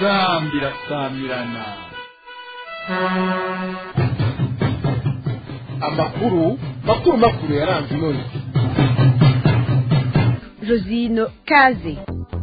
inzambi irasamirana amakuru makuru makuru yaranze inoni josino kaze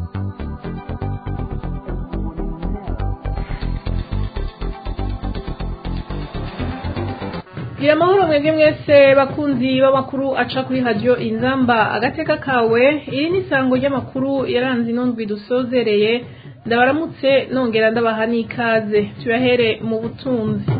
gira amahoro mwebwe mwese bakunzi b'amakuru aca kuri radiyo inzamba agateka kawe iri ni isango ry'amakuru yaranze inondwi dusozereye ndabaramutse nongera ndabaha n'ikaze tuyahere mu butunzi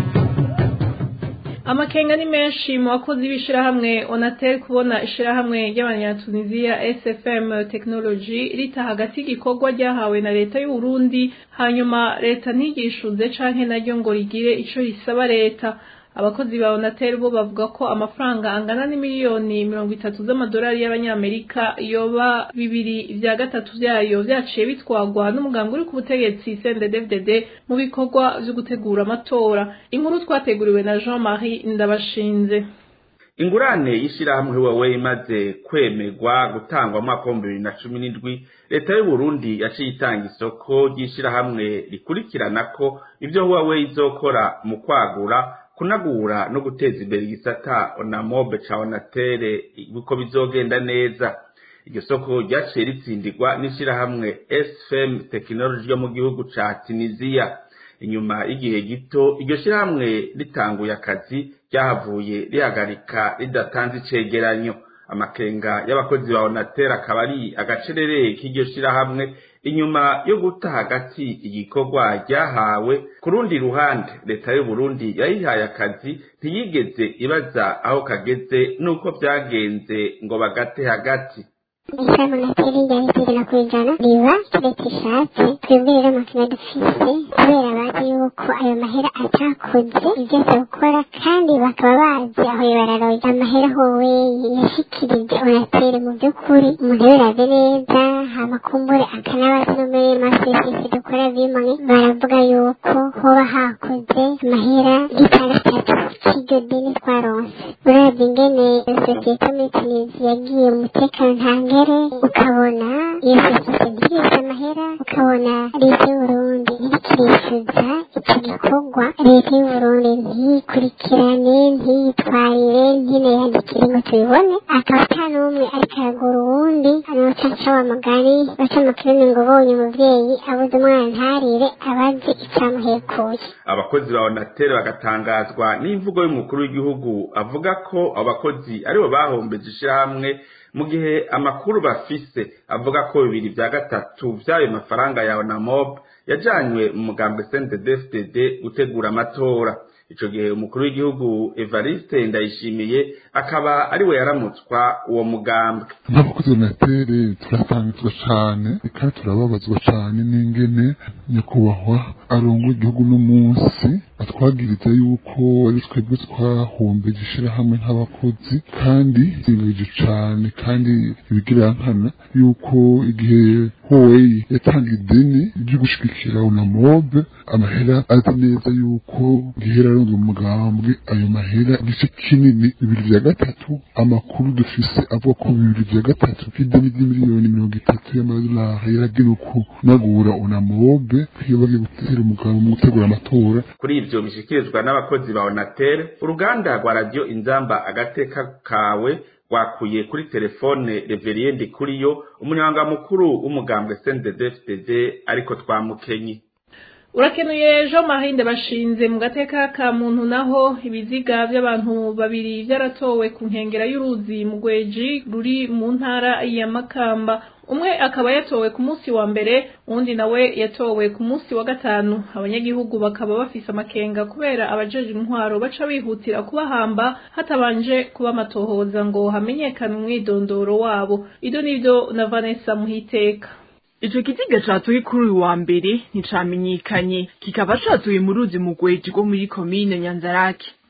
amakenga ni menshi mu bakozi b'ishirahamwe onatel kubona ishirahamwe ry'abanyatuniziya sfm technology rita hagati y'igikorwa ryahawe na leta y'u Burundi hanyuma leta ntigishuze canke naryo ngo rigire ico risaba leta abakozi ba onatel bo bavuga ko amafaranga angana n'imiliyoni mirongo itatu z'amadolari y'abanyamerika yoba bibiri vya gatatu vyayo vyaciye bitwagwa n'umugambi uri ku butegetsi CNDD-FDD mu bikorwa vyo gutegura amatora inkuru twateguriwe na Jean Marie Ndabashinze ingurane y'ishirahamwe Huawei imaze kwemerwa gutangwa mu mwaka w'ibihumbi bibiri na cumi n'indwi leta y'u Burundi yaciye itanga isoko ry'ishirahamwe rikurikirana ko ivyo Huawei izokora mu kwagura kunagura no guteza imbere igisata onamobe ca onatere uko bizogenda neza iryo soko ryaciye ritsindirwa n'ishirahamwe sfm tekinoloji yo mu gihugu ca tunisiya inyuma y'igihe gito iryo shirahamwe ritanguye akazi ryahavuye rihagarika ridatanze icegeranyo amakenga y'abakozi ba onatere akaba ari agacerere k'iryo shirahamwe inyuma yo guta hagati igikorwa ryahawe ku rundi ruhande leta y'u Burundi yayihaye akazi ntiyigeze ibaza aho kageze n'uko byagenze ngo bagate hagati ishami nateri ryari kugera ku ijana riba leta ishatse twebwe rero amakina dufise kubera bazi yuko ayo mahera atakoze ibyo aza gukora kandi bakaba bazi aho bararoye amahera howe yashikirije onatere mu by'ukuri umuntu yarabe neza hama kumbure akanabaza no muri masesesi dukora bimwe baravuga yuko hoba hakoze amahera y'itandatu cy'iryo deni twaronse uravye ingene sosiyete muri tunisi yagiye mu mutekano ntangere ukabona iyo sosiyete ntirisha amahera ukabona leta y'uburundi irikirifuza icyo gikorwa leta y'uburundi ntiyikurikirane ntiyitwarire ntinayandikire ngo tubibone akaba ata n'umwe ariko aragura uwundi anocaca wa mugari baca mu kirimi ngo bonye umuvyeyi abuze umwana ntarire abazi icyamuhekuye abakozi ba onatere bagatangazwa n'imvugo y'umukuru w'igihugu avuga ko abo bakozi aribo bahombeje ishirahamwe mu gihe amakuru bafise avuga ko bibiri vya gatatu vy'ayo mafaranga ya onamob yajanywe mu mugambi CNDD-FDD gutegura amatora ico gihe umukuru w'igihugu Evariste Ndayishimiye akaba ariwe yaramutswa uwo mugambi nk'abakozi b'onatere turatangazwa cane kandi turababazwa cane n'ingene nyakubahwa arongoye igihugu n'umunsi atwagiriza yuko ari twebwe twahombeje ishirahamwe nk'abakozi kandi zibije cane kandi ibigirankana yuko igihe Huawei yatanga ideni ryo gushigikira unamobe amahera azi neza yuko gihera arongoye umugambwe ayo mahera igice kinini bibiri vya gatatu amakuru dufise avuga ko bibiri vya gatatu k'ideni ry'imiliyoni mirongo itatu y'amadolari yaragenewe kunagura unamobe iyo bagiye gutera umugabo mu gutegura amatora kuri ivyo bishikirizwa n'abakozi ba onatere uruganda rwa radiyo inzamba agateka kawe rwakuye kuri telefone reveriye ndikuriyo umunyamabanga mukuru w'umugambwe CNDD-FDD ariko twamukenye urakenuye Jean Marie Ndabashinze mu gateka ka muntu naho ibiziga by'abantu babiri byaratowe ku nkengera y'uruzi mu gweji ruri mu ntara ya Makamba umwe akaba yatowe ku munsi wa mbere uwundi nawe yatowe ku munsi wa gatanu abanyagihugu bakaba bafise amakenga kubera abajeje intwaro baca bihutira kubahamba hatabanje kuba amatohoza ngo hamenyekane umwidondoro wabo ido nivyo na Vanessa Muhiteka ico kiziga catuye kuri uyu wa mbere nticamenyekanye kikaba catuye mu ruzi mu gweji rwo muri komine nyanzarake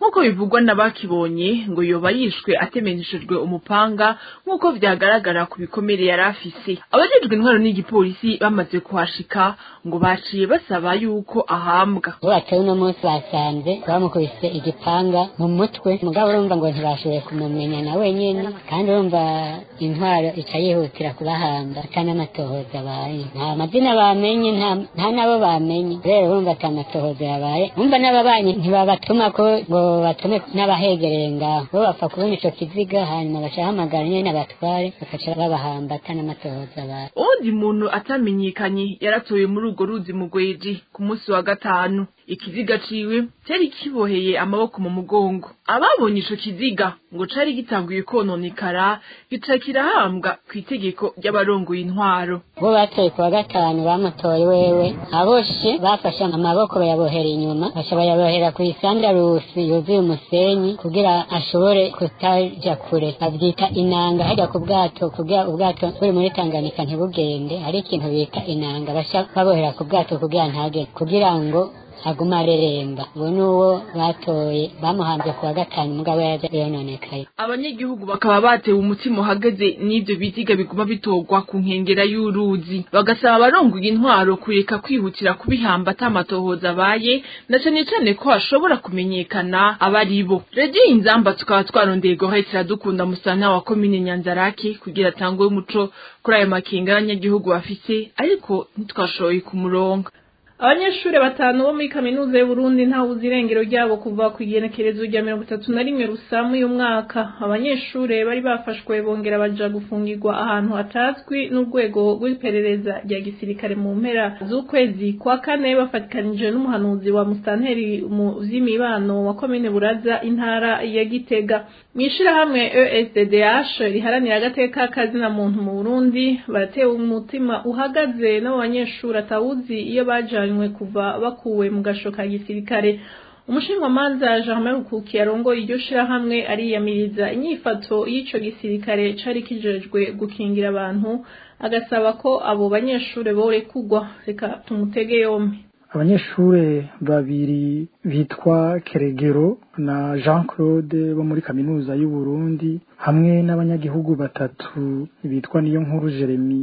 nk'uko bivugwa n'abakibonye ngo yoba yishwe atemeneshejwe umupanga nk'uko vyagaragara ku bikomere yari afise abajejwe intwaro n'igipolisi bamaze kuhashika ngo baciye basaba yuko ahambwa bubatse uno munsi basanze bamukubise igipanga mu mutwe mugabo urumva ngo ntibashoboye kumumenya na wenyene kandi urumva intwaro ica yihutira kubahamba ata n'amatohoza abaye nta mazina bamenye nta- nta nabo bamenye rero urumva ata matohoza yabaye umva n'ababanyi ntibabatuma ko ngo batume n'abahegereye ngaho bo bapfa kubona ico kiziga hanyuma bacahamagara nyene abatware bakaca babahamba ata n'amatohoza abaye uwundi muntu atamenyekanye yaratoye muri urwo ruzi mu gweji ku munsi wa gatanu ikiziga ciwe cyari kiboheye amaboko mu mugongo ababonye ico kiziga ngo cari gitanguye kononekara gica kirahambwa ku itegeko ry'abarongoye intwaro bo batoye ku wa gatanu bamutoye wewe aboshe bafashe amaboko bayabohera inyuma baca bayabohera ku isandarusi yuzuye umusenyi kugira ashobore kutaja kure bavyita inanga hajya ku bwato kugira ubwato buri muri tanganyika ntibugende hari ikintu bita inanga baca babohera ku bwato kugira ntagende kugira ngo aguma areremba uwo ni uwo batoye bamuhambye ku wa gatanu mugabo yaje yononekaye abanyagihugu bakaba batewe umutima uhagaze n'ivyo biziga biguma bitorwa ku nkengera y'uruzi bagasaba abarongoye intwaro kureka kwihutira kubihamba ata matohoza abaye na cane cane ko hashobora kumenyekana abaribo radiyo inzamba tukaba twarondeye gohetse iradukunda musana wa komine nyanzarake kugira atangwe umuco kuri ayo makenga y'abanyagihugu bafise ariko ntitwashoboye kumuronga abanyeshuri batanu bo muri kaminuza y'uburundi ntawuzi irengero ryabo kuva ku igenekerezo rya mirongo itatu na rimwe rusamu uyu mwaka abanyeshuri bari bafashwe bongera baja gufungirwa ahantu hatazwi n'urwego rw'iperereza rya gisirikare mu mpera z'ukwezi kwa kane bafatikanije n'umuhanuzi wa musitanteri mu vy'imibano wa komine buraza intara ya gitega mw'ishirahamwe esddh riharanira agateka kazina muntu mu burundi baratewe umutima uhagaze n'abo banyeshuri atawuzi iyo bajanywe kuva bakuwe mu gasho ka gisirikare umushinjwamanza germain rukuki yarongoye iryo shirahamwe ariyamiriza inyifato y'ico gisirikare cari kijejwe gukingira abantu agasaba ko abo banyeshuri borekugwa reka tumutege yompi abanyeshure babiri bitwa keregero na jean claude bo muri kaminuza y'uburundi hamwe n'abanyagihugu batatu bitwa niyo nkuru jeremy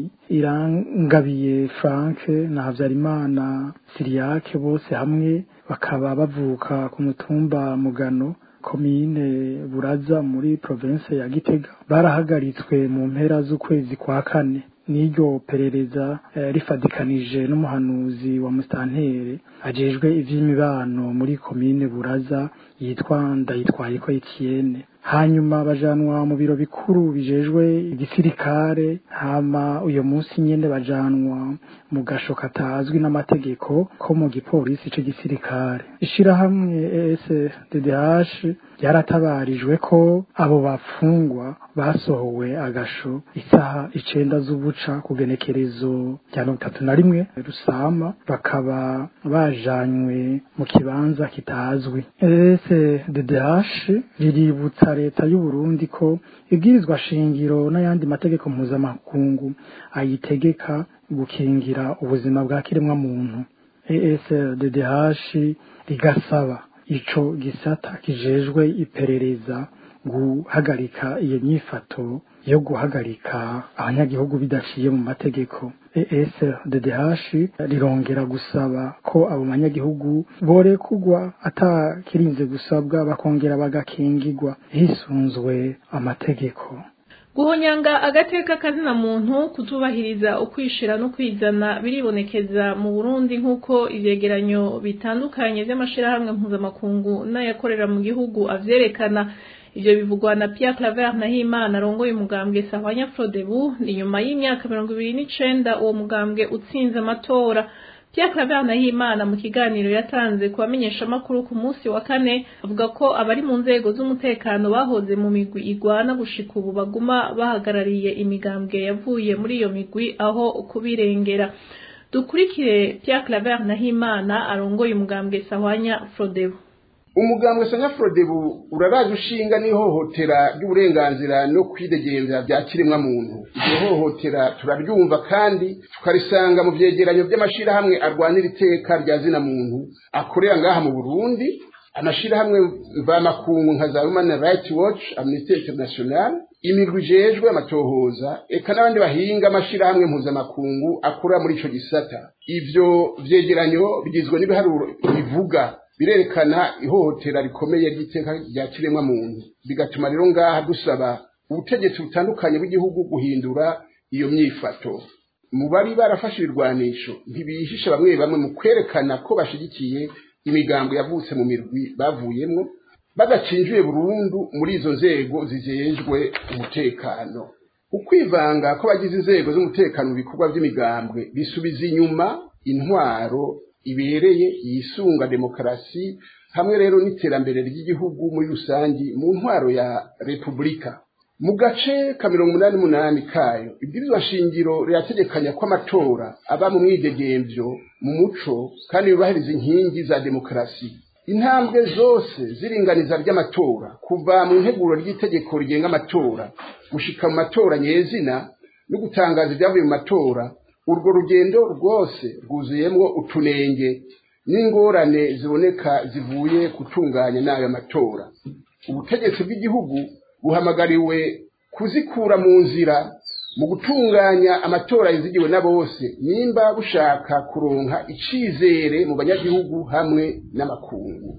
irangabiye frank na habyarimana siriyake bose hamwe bakaba bavuka ku mutumba mugano komine buraza muri province ya gitega barahagaritswe mu mpera z'ukwezi kwa kane n'iryo perereza eh, rifadikanije n'umuhanuzi wa mustantere ajejwe ivy'imibano muri komine buraza yitwa ndayitwayeko etienne hanyuma bajanwa mu biro bikuru bijejwe igisirikare hama uyo munsi nyene bajanwa mu gasho katazwi n'amategeko ko mu gipolisi c'igisirikare ishirahamwe ESDDH ryaratabarijwe ko abo bafungwa basohowe agasho isaha icenda z'ubuca ku genekerezo rya mirongo itatu na rimwe rusama bakaba bajanywe mu kibanza kitazwi ESDDH riributsa leta y'u Burundi ko ibwirizwa shingiro n'ayandi mategeko mpuzamakungu ayitegeka gukingira ubuzima bwa kiremwa muntu ESDDH rigasaba ico gisata kijejwe iperereza guhagarika iyo nyifato yo guhagarika abanyagihugu bidaciye mu mategeko ESDDH rirongera gusaba ko abo banyagihugu borekugwa atakirinze gusabwa bakongera bagakingirwa hisunzwe amategeko guhonyanga agateka kazina muntu kutubahiriza ukwishira no kwizana biribonekeza mu Burundi nk'uko ivyegeranyo bitandukanye vy'amashirahamwe mpuzamakungu n'ayakorera mu gihugu avyerekana ivyo bivugwa na Pierre Claver Nahimana arongoye umugambwe Sahwanya Frodebu ni nyuma y'imyaka mirongo ibiri n'icenda uwo mugambwe utsinze amatora Pierre Claver Nahimana mu kiganiro yatanze ku bamenyeshamakuru ku munsi wa kane avuga ko abari mu nzego z'umutekano bahoze mu migwi igwana gushika ubu baguma bahagarariye imigambwe yavuye muri iyo migwi aho kubirengera dukurikire Pierre Claver Nahimana arongoye umugambwe Sahwanya Frodebu umugambwe sanya frodebu uraraje ushinga n'ihohotera ry'uburenganzira no kwidegemvya bya kiremwa muntu iryo hohotera turaryumva kandi tukarisanga mu vyegeranyo vy'amashirahamwe arwanira iteka rya zina muntu akorera ngaha mu burundi amashirahamwe mvamakungu nka za human rights watch amnesty international imigwi ijejwe amatohoza eka n'abandi bahinga amashirahamwe mpuzamakungu akora muri ico gisata ivyo vyegeranyo bigizwe n'ibiharuro bivuga birerekana ihohotera rikomeye ry'iteka rya kiremwa muntu bigatuma rero ngaha dusaba ubutegetsi butandukanye bw'igihugu guhindura iyo myifato mu bari barafashe ibirwanisho ntibihisha bamwe bamwe mu kwerekana ko bashigikiye imigambo yavutse mu mirwi bavuyemwo badacinjiye burundu muri izo nzego zijejwe umutekano ukwivanga ko bagize inzego z'umutekano mu bikorwa by'imigambwe bisubiza inyuma intwaro ibereye yisunga demokarasi hamwe rero n'iterambere ry'igihugu muri rusangi mu ntwaro ya repubulika mu gace ka mirongo umunani n'umunani kayo ibwirizwa shingiro rirategekanya ko amatora aba mu mwidegemvyo mu muco kandi yubahiriza inkingi za demokarasi intambwe zose z'iringaniza ry'amatora kuva mu nteguro ry'itegeko rigenga amatora gushika mu matora nyezina no gutangaza ibyavuye mu matora urwo rugendo rwose rwuzuyemwo utunenge n'ingorane ziboneka zivuye gutunganya n'ayo matora ubutegetsi bw'igihugu buhamagariwe kuzikura mu nzira mu gutunganya amatora yizigiwe na bose nimba bushaka kuronka icizere mu banyagihugu hamwe n'amakungu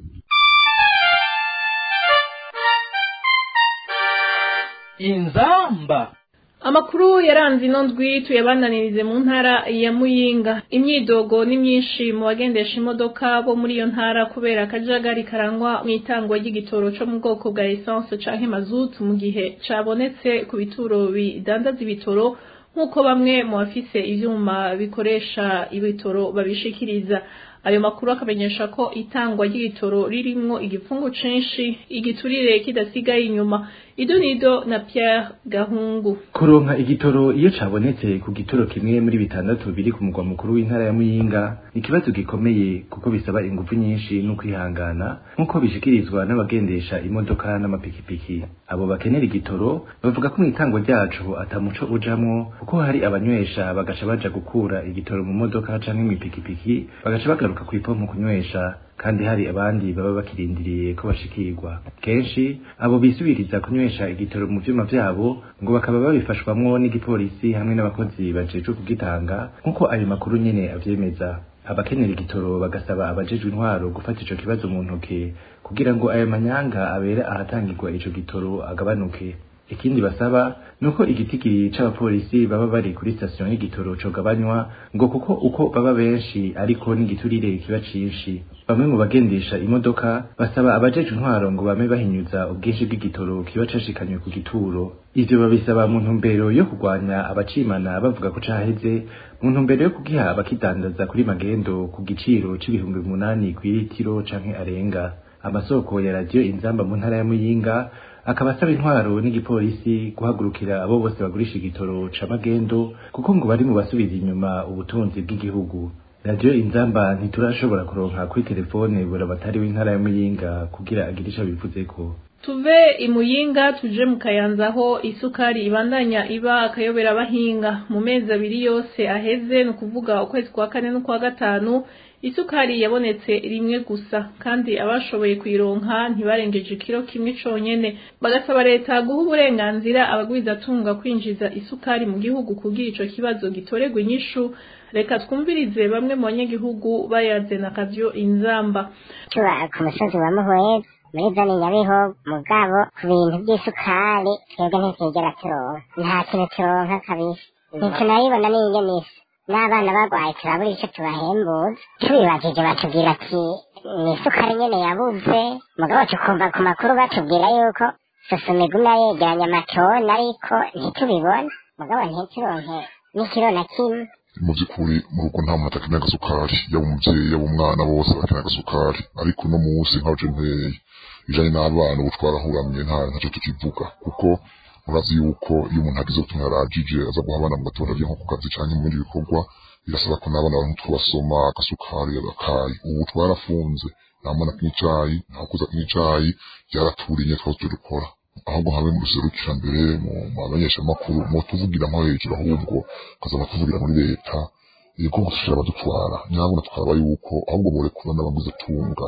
inzamba amakuru yaranze ino ndwi tuyabananirize mu ntara ya muyinga imyidogo ni myinshi mu bagendesha imodoka bo muri iyo ntara kubera akajagari karangwa mu itangwa ry'igitoro cyo mu bwoko bwa esanse canke mazutu mu gihe cabonetse ku bituro bidandaza ibitoro nk'uko bamwe mu bafise ivyuma bikoresha ibitoro babishikiriza ayo makuru akamenyesha ko itangwa ry'igitoro ririmwo igipfungu cinshi igiturire kidasigaye inyuma idonido na Pierre Gahungu kuronka igitoro iyo cabonetse ku gituro kimwe muri bitandatu biri ku mugwa mukuru w'intara ya Muyinga ni ikibazo gikomeye kuko bisaba ingufu nyinshi no kwihangana nk'uko bishikirizwa n'abagendesha imodoka n'amapikipiki abo bakenera igitoro bavuga ko mu itangwa ryacu atamuco ujamwo kuko hari abanywesha bagaca baja gukura igitoro mu modoka canke mw'ipikipiki bagaca bagaruka kw'ipompo kunywesha kandi hari abandi baba bakirindiriye ko bashikirwa kenshi abo bisubiriza kunywesha igitoro mu vyuma vyabo ngo bakaba babifashwamwo n'igipolisi hamwe n'abakozi bajejwe kugitanga nk'uko ayo makuru nyene avyemeza abakenera igitoro bagasaba abajejwe intwaro gufata ico kibazo mu ntoke kugira ngo ayo manyanga abera ahatangirwa ico gitoro agabanuke ikindi basaba nuko igitigiri c'abapolisi baba bari kuri station y'igitoro cogabanywa ngo kuko uko baba benshi ariko n'igiturire kiba cinshi bamwe mu bagendesha imodoka basaba abajeje intwaro ngo bame bahinyuza ubwinshi bw'igitoro kiba cashikanywe ku gituro ivyo babisaba mu ntumbero yo kurwanya abacimana bavuga ko caheze mu ntumbero yo kugiha abakidandaza kuri magendo ku giciro c'ibihumbi umunani kw'iritiro canke arenga amasoko ya radiyo inzamba mu ntara ya muyinga akaba asaba intwaro n'igipolisi guhagurukira abo bose bagurisha igitoro ca magendo kuko ngo bari mu basubiza inyuma ubutunzi bw'igihugu radiyo inzamba ntiturashobora kuronka kuri telefone buramatari w'intara ya muyinga kugira agire ico bivuzeko tuve imuyinga tuje mu kayanza aho isukari ibandanya iba akayobera abahinga mu mezi abiri yose aheze ni ukuvuga ukwezi kwa kane n'ukwa gatanu isukari yabonetse rimwe gusa kandi abashoboye kuyironka ntibarengeje ikiro kimwe conyene bagasaba leta guha uburenganzira abagwizatunga kwinjiza isukari mu gihugu kugira ico kibazo gitorerwa inyishu reka twumvirize bamwe mu banyagihugu bayaze na kavyo inzamba tuba ku musozi wa muhweza muri zone nyabiho mugabo ku bintu by'isukari twebwe ntitwigera turonka nta kintu turonka kabisa ntitunayibona n'ingemisi n'abana barwaye turabura icyo tubahembuza tubibajije batubwira ati ni isukari nyene yabuze mugabo tukumva ku makuru batubwira yuko sosume iguma yegeranya amatoni ariko ntitubibona mugabo ntituronke n'ikiro na kimwe mu by'ukuri mu rugo nta muntu atakenera agasukari yaba umubyeyi yaba umwana bose bakenera agasukari ariko uno munsi nkaje nteye bijanye n'abana ubu twarahuramye nta ntacyo tukivuga kuko murazi yuko iyo umuntu agize utuntu yarajije aza guha abana mu gatondo agiye nko ku kazi canke mu bindi bikorwa birasaba ko n'abana baronka utwo basoma agasukari agakayi ubu twarafunze nta mwana kunywa icayi nta kuza kunywa icayi byaraturiye twaba turikora ahubwo habe mu ruserukira mbere mu bamenyeshamakuru mu tuvugira nko hejuru ahubwo ukazaba tuvugira muri leta yego gusushira abadutwara nyabona twaba yuko ahubwo borekura n'abaguze tunga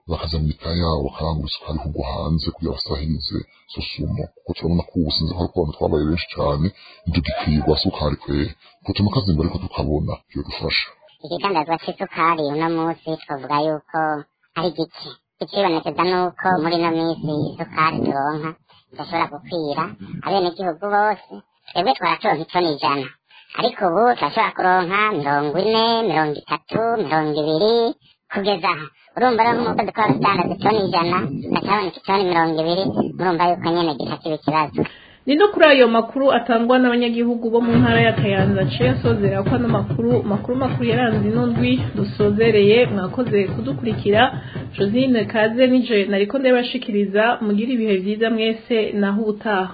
bakaza mu mitaya yabo bakarangura isukari kugwa hanze kugira basahirize izo sumo kuko turabona ko ubu sinzi ko ariko abantu twabaye benshi cyane ntitugikwiye sukari kwera kuko tuma akazingo ariko tukabona byodufasha ikigandazwa c'isukari uno munsi twavuga yuko ari gike ikibonekeza nuko muri ino minsi isukari turonka idashobora gukwira abenegihugu bose twebwe twaracuronka itoni ijana ariko ubu turashobora kuronka mirongo ine mirongo itatu mirongo ibiri kugeza aha urumva rero nk'uko dukora rudandaza itoni ijana gacaboneka itoni mirongo ibiri murumva yuko nyene gica kiba ikibazo ni no kuri ayo makuru atangwa n'abanyagihugu bo mu ntara ya kayanza aciye asozera ko ano makuru makuru makuru yaranze ino ndwi dusozereye mwakoze kudukurikira josine kaze nije nariko ndabashikiriza mugire ibihe vyiza mwese naho ubutaha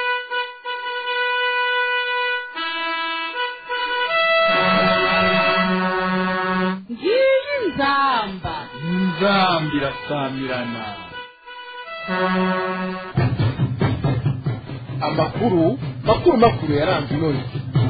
ngiyi nzamba inzamba irasamirana amakuru makuru makuru yaranze ino ndwi